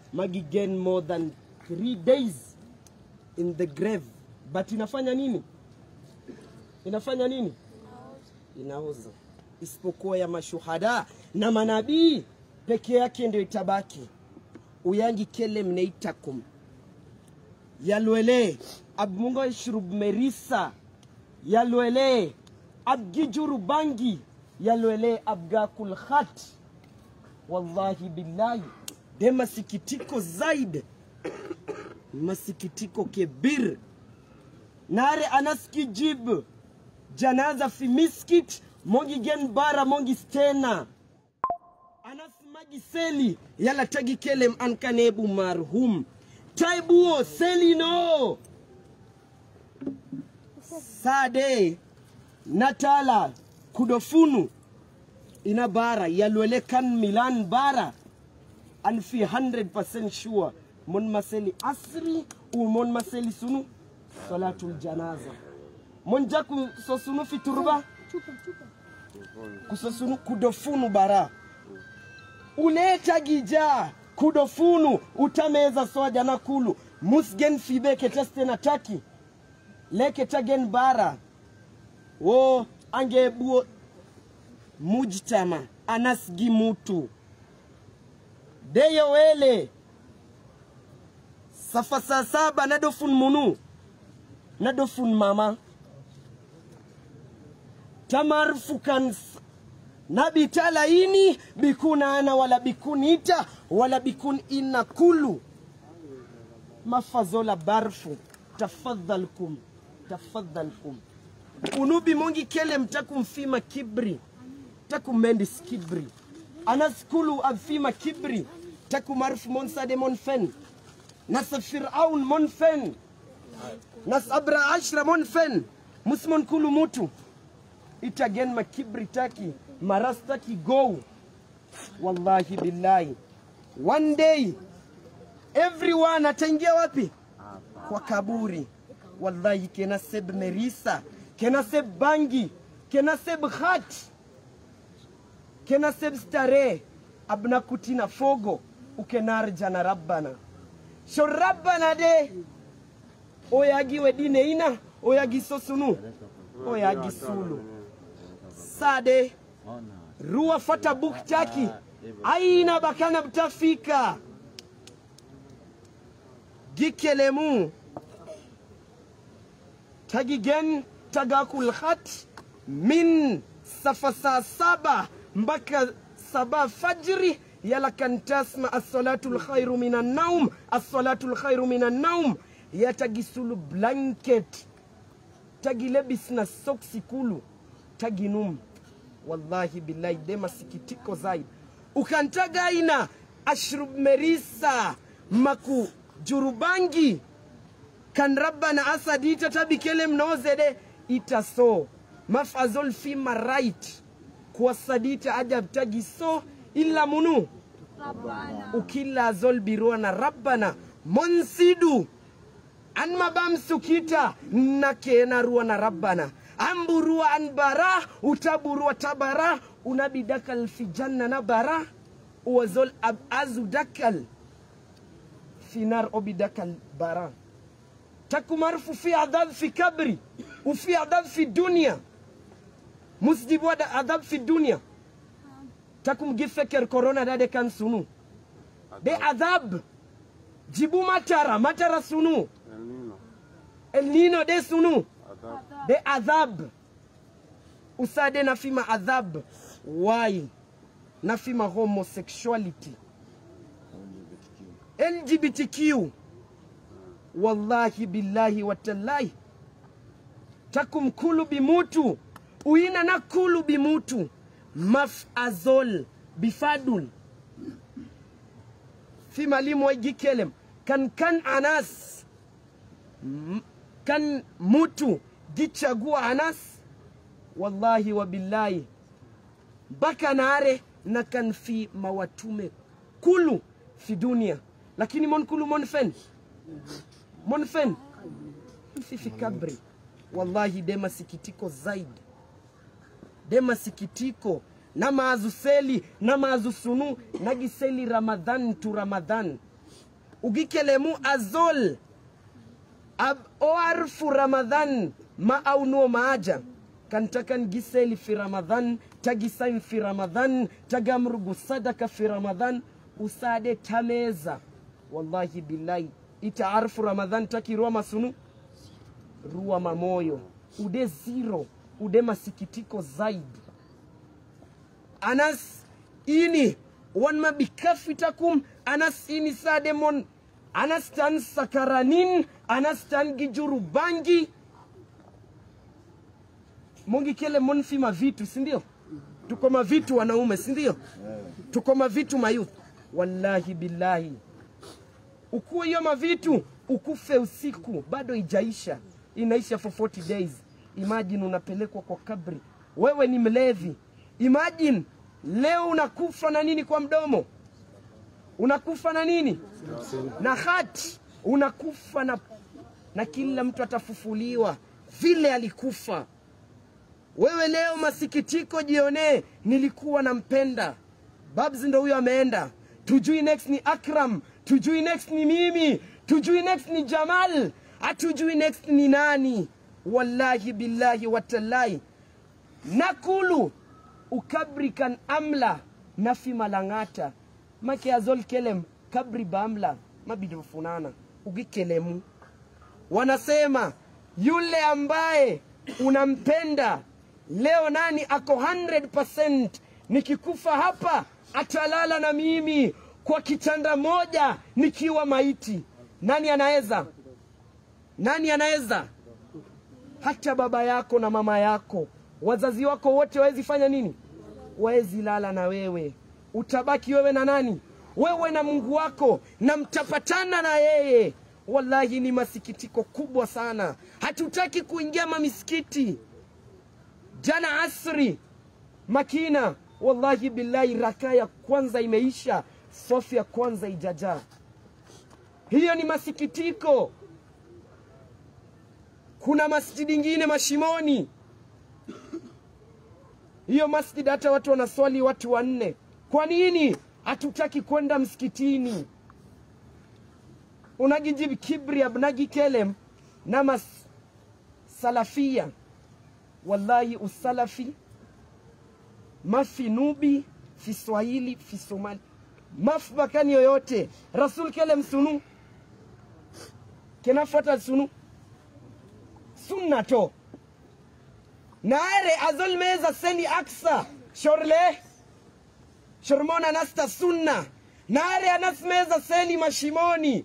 magigen more than three days in the grave but inafanya nini inafanya nini inaoza isipokuwa ya mashuhada na manabii peke yake ndio itabaki uyangi kele mneitakum yalwele abmungo ishrub merisa yalwele abgijuru bangi yalwele abgakul khat wallahi billahi de masikitiko zaid masikitiko kebir nare anaskijib janaza fi miskit mongi gen bara mongi stena anas magi seli yala tagi kelem ankanebu marhum taibuo selino sade natala kudofunu ina bara yalwele kan milan bara an fi 100% sure mon maseli asri u mon maseli sunu salatul janaza mon jaku so sunu fi turba kusosunu kudofunu bara uleta gija kudofunu utameza soja na kulu musgen fibe keteste na taki leke tagen bara wo angebuo mujtama anasgi mutu deyo wele safa saa saba nadofun munu nadofun mama tamarfukan na bitalaini bikuna ana wala bikun ita wala bikun ina kulu mafazola barfu tafadhalkum tafadhalkum unubi mongi kele mtakumfima kibri takumendis kibri anaskulu abfima kibri takumarfu monsade monfen nasa firaun monfen nas abra ashra monfen musmon kulu mutu itagen makibri taki marastaki go wallahi billahi one day everyone ataingia wapi kwa kaburi wallahi kenaseb merisa kenaseb bangi kenaseb khat kenaseb stare abna kutina fogo ukenar jana rabbana sho rabbana de oyagi wedine ina oyagi sosunu oyagi sulu sade ruwa fata buk taki aina bakana btafika gikelemu tagigen tagakul khat min safa saa saba mpaka saba fajri yala kan tasma assalatu lkhairu min annaum assalatu lkhairu min annaum yatagisulu blanket tagilebis na soksi kulu taginum wallahi billahi de masikitiko zaidi ukantaga aina ashrub merisa maku jurubangi kan rabbana asadita tabikele mnozede itaso mafazol fima right kuwasadita ajab tagi so illa munu ukilla zol birua na rabbana monsidu an mabam sukita na kena ruwa na rabbana amburua an bara utaburua tabara unabi dakal fi janna na bara uwazol ab azu dakal fi nar obi dakal bara takumarfu fi adhab fi kabri ufi adhab fi dunia musjibu wada adhab fi dunia takum gifeker corona dade kan sunu de adhab jibu matara matara sunu El Nino. el nino de sunu Adab. de adhab usade nafima adhab why nafima homosexuality lgbtq wallahi billahi watallahi takum kulu bimutu uina na kulu bimutu mafazol bifadul fi malimu wa gikelem kan kan anas M- kan mutu gichagua anas wallahi wa billahi mpaka nare na kan fi mawatume kulu fi dunia lakini mon kulu mon fen mon fen fi fi kabri wallahi de masikitiko zaidi de masikitiko na maazuseli na maazusunu nagiseli ramadhan tu ramadhan ugikelemu azol ab oarfu ramadan ma aunuo maaja kantakan giseli fi ramadan tagisain fi ramadan tagamrugu sadaka fi ramadan usade tameza wallahi billahi itaarfu ramadan takirua masunu rua mamoyo ude zero ude masikitiko zaidi anas ini wanma bikafitakum anas ini sademon anas tan sakaranin anas tan gijuru bangi mongi kele mon fi mavitu sindio tuko mavitu wanaume sindio tuko mavitu mayuth wallahi billahi ukuwe hiyo mavitu ukufe usiku bado ijaisha inaisha for 40 days imagine unapelekwa kwa kabri wewe ni mlevi imagine leo unakufa na nini kwa mdomo unakufa na nini na hati unakufa na, na kila mtu atafufuliwa vile alikufa wewe leo masikitiko jionee nilikuwa nampenda babs ndo huyo ameenda tujui next ni akram tujui next ni mimi tujui next ni jamal hatujui next ni nani wallahi billahi watallahi nakulu ukabrikan amla nafi malangata make azol kelem kabri bamla mabidofunana ugikelemu wanasema yule ambaye unampenda leo nani ako 100% nikikufa hapa atalala na mimi kwa kitanda moja nikiwa maiti nani anaweza nani anaweza hata baba yako na mama yako wazazi wako wote wawezi fanya nini wawezi lala na wewe utabaki wewe na nani wewe na mungu wako na mtapatana na yeye wallahi ni masikitiko kubwa sana hatutaki kuingia mamisikiti jana asri makina wallahi billahi raka ya kwanza imeisha sofi ya kwanza ijajaa hiyo ni masikitiko kuna masjidi ingine mashimoni hiyo masjid hata watu wanaswali watu wanne kwa nini hatutaki kwenda msikitini unagijib kibri abnagi kelem namas salafia wallahi usalafi mafi nubi fi swahili fi somali maf bakani yoyote rasul kelem sunu kenafuata sunu sunna to naare azol meza seni aksa shorle shormona nasta sunna naare anas meza seni mashimoni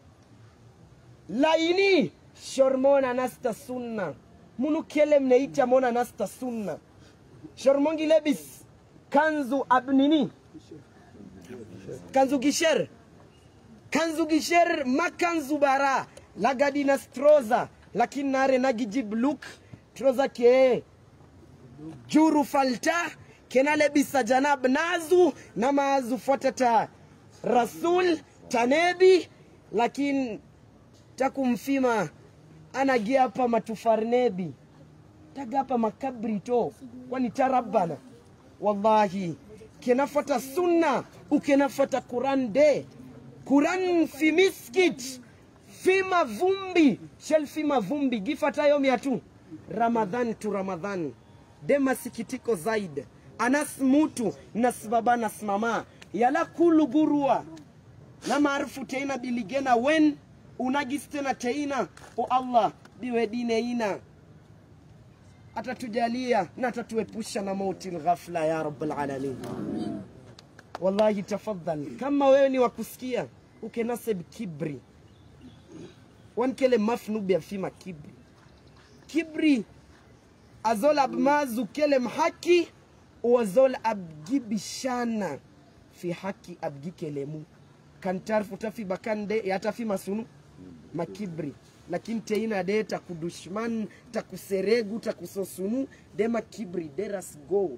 laini shormona nasta sunna munu kelem neita mona nasta sunna shormongi lebis kanzu abnini kanzu gisher kanzu gisher makanzu bara lagadi na stroza lakini nare nagijib luk troza ke juru falta kena lebisa janab nazu na maazu fotata rasul tanebi lakini takumfima anagia hapa matufarnebi tagapa makabri to kwani tarabana wallahi kenafata sunna ukenafata quran de quran fi miskit fi mavumbi shel fi mavumbi gifatayo miatu ramadhan tu ramadhan de masikitiko zaid anas mutu nasbaba nasmama yala kulu gurua na maarufu teina biligena wen unagis tena teina o allah biwe dine ina atatujalia na atatuepusha na mauti lghafla ya rabbal alamin wallahi tafadhal kama wewe ni wakusikia ukenaseb kibri wankele mafnubi afima kibri kibri azol abmazu kelem haki wazol abgibishana fi haki abgikelemu kantarfu tafi bakande yatafi masunu makibri lakini teina de takudushman takuseregu takusosunu de makibri deras go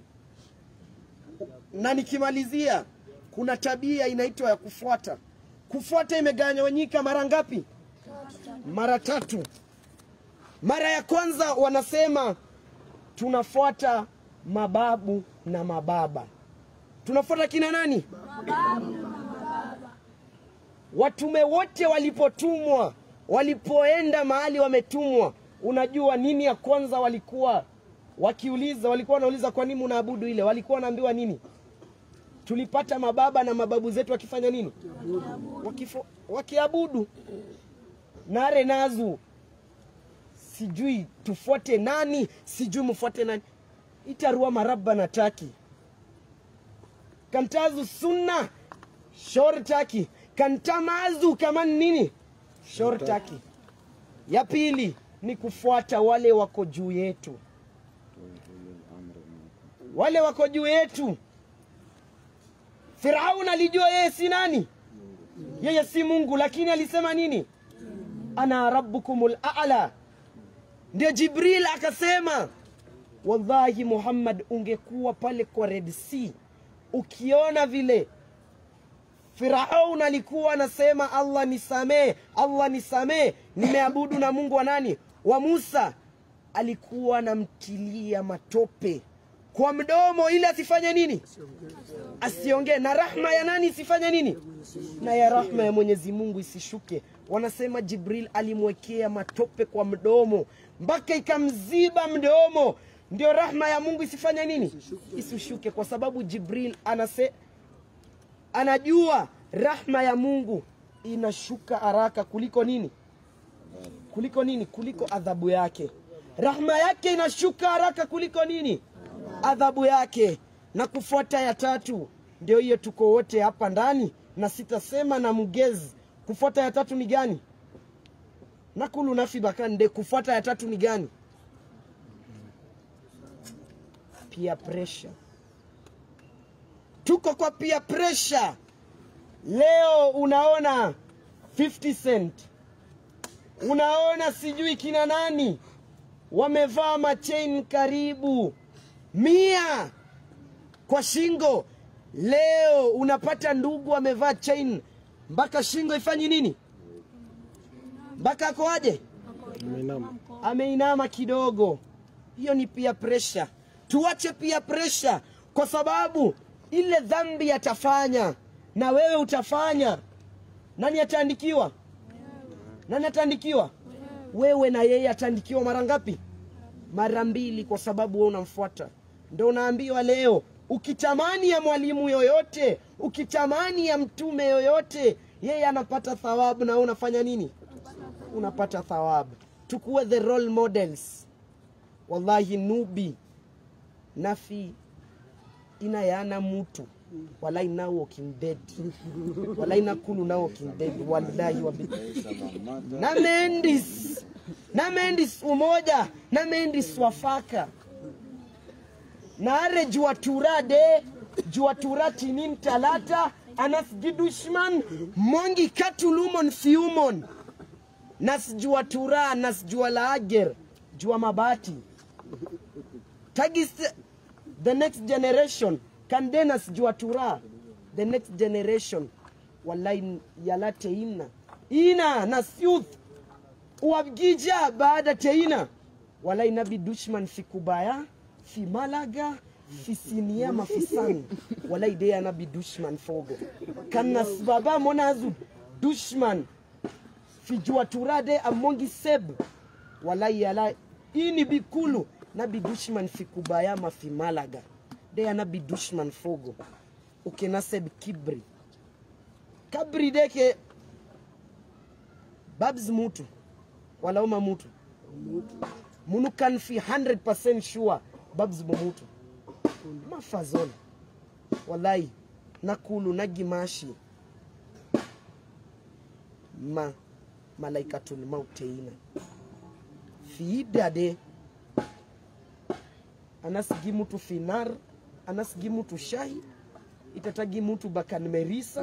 na nikimalizia kuna tabia inaitwa ya kufuata kufuata imegawanyika mara ngapi mara tatu mara ya kwanza wanasema tunafuata mababu na mababa tunafuata kina nani watume wote walipotumwa walipoenda mahali wametumwa unajua nini ya kwanza walikuwa wakiuliza walikuwa wanauliza kwa nini unaabudu ile walikuwa wanaambiwa nini tulipata mababa na mababu zetu wakifanya nini Wakifo, wakiabudu nare nazu sijui tufuate nani sijui mfuate nani itarua maraba na taki kantazu sunna shortaki kantamazu kama nini shortaki ya pili ni kufuata wale wako juu yetu wale wako juu yetu firaun alijua yeye si nani yeye si mungu lakini alisema nini ana rabbukumul a'la ndio jibril akasema wallahi muhammad ungekuwa pale kwa red sea ukiona vile firaun alikuwa anasema allah nisamee allah nisamee nimeabudu na mungu wa nani wa musa alikuwa anamtilia matope kwa mdomo ili asifanye nini asiongee na rahma ya nani isifanye nini na ya rahma ya mwenyezi mungu isishuke wanasema jibril alimwekea matope kwa mdomo mpaka ikamziba mdomo ndio rahma ya mungu isifanye nini isishuke kwa sababu jibril anase anajua rahma ya mungu inashuka haraka kuliko nini kuliko nini kuliko adhabu yake rahma yake inashuka haraka kuliko nini adhabu yake na kufuata ya tatu ndio hiyo tuko wote hapa ndani na sitasema na mgezi kufuata ya tatu ni gani nakulu nafi bakande kufuata ya tatu ni gani peer pressure tuko kwa peer pressure leo unaona 50 cent unaona sijui kina nani wamevaa machain karibu mia kwa shingo leo unapata ndugu amevaa chain mpaka shingo ifanyi nini mpaka akoaje ameinama kidogo hiyo ni pia presha tuache pia presha kwa sababu ile dhambi atafanya na wewe utafanya nani ataandikiwa nani ataandikiwa wewe na yeye ataandikiwa mara ngapi mara mbili kwa sababu wewe unamfuata ndo unaambiwa leo ukitamani ya mwalimu yoyote ukitamani ya mtume yoyote yeye anapata thawabu na wewe unafanya nini unapata thawabu tukuwe the role models wallahi nubi nafi inayana mutu walai now walking dead walai nakulu now walking dead wallahi wabi na mendis na mendis umoja na mendis wafaka naare jua tura de jua tura tinin talata anas gidushman mongi katulumon fiumon nas jua tura nas jua laager jua mabati tagis the next generation kandenas jua tura the next generation wallahi yala teina ina nas youth wabgija baada teina wallahi nabi dushman fikubaya fi malaga fi sinia mafisani wallahi de nabi dushman fogo kanas baba monazu dushman fi jua turade amongi seb wallahi yala ini bikulu nabi dushman fi kubayama fi malaga de nabi dushman fogo ukenaseb kibri kabri deke babs mutu walauma mutu munu kan fi 100% sure babs bomutu mafazol wallahi nakulu nagimashi ma malaikatul mauteina fiidade anasigi mutu finar anasigi mutu shahi itatagi mutu bakan merisa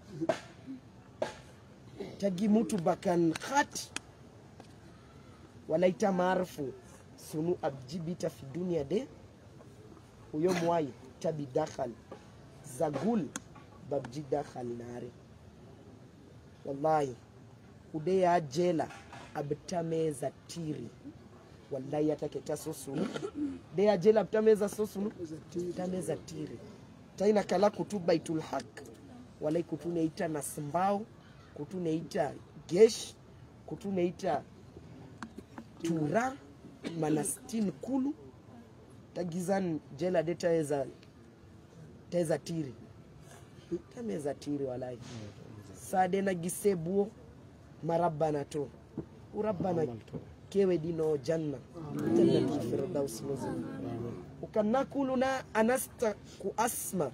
tagi mutu bakan khat walaita marfu sunu abjibita fi dunia de huyo mwai tabi dakhal zagul babji dakhal nare wallahi udeya jela abtameza tiri wallahi ataketa sosunu deya jela abtameza sosunu tameza tiri taina kala kutu baitul haq walai kutune ita na simbao kutuneita gesh kutuneita tura manastin kulu tagizan jela de taeza taeza tiri tameza tiri walai sade na gisebuo marabbana to urabbana kewe dino janna jannati firdaus nuzul ukanakuluna anasta kuasma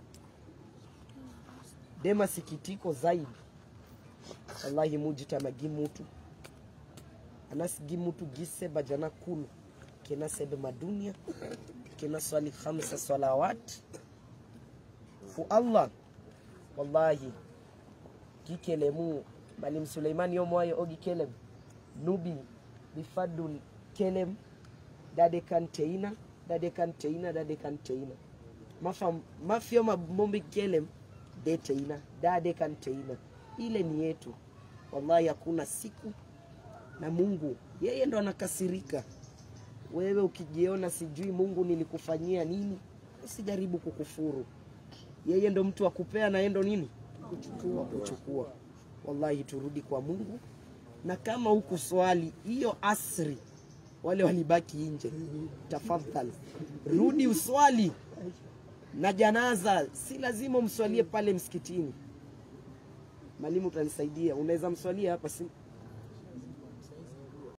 de masikitiko zaidi wallahi mujitama gimutu anas gimutu gise bajana kulu kena sebe madunia kena swali khamsa salawat fu allah wallahi gikelemu malim suleiman yomoayo ogi kelem nubi bifadul kelem dade kan teina dade kan teina dade kan teina mafa mafio mabombi kelem de teina dade kan teina ile ni yetu wallahi hakuna siku na mungu yeye ndo anakasirika wewe ukijiona sijui mungu nilikufanyia nini usijaribu kukufuru yeye ndo mtu akupea na yeye ndo nini kuchukua kuchukua wallahi turudi kwa mungu na kama huku swali hiyo asri wale walibaki nje tafadhali rudi uswali na janaza si lazima umswalie pale msikitini mwalimu utanisaidia unaweza mswalia hapa si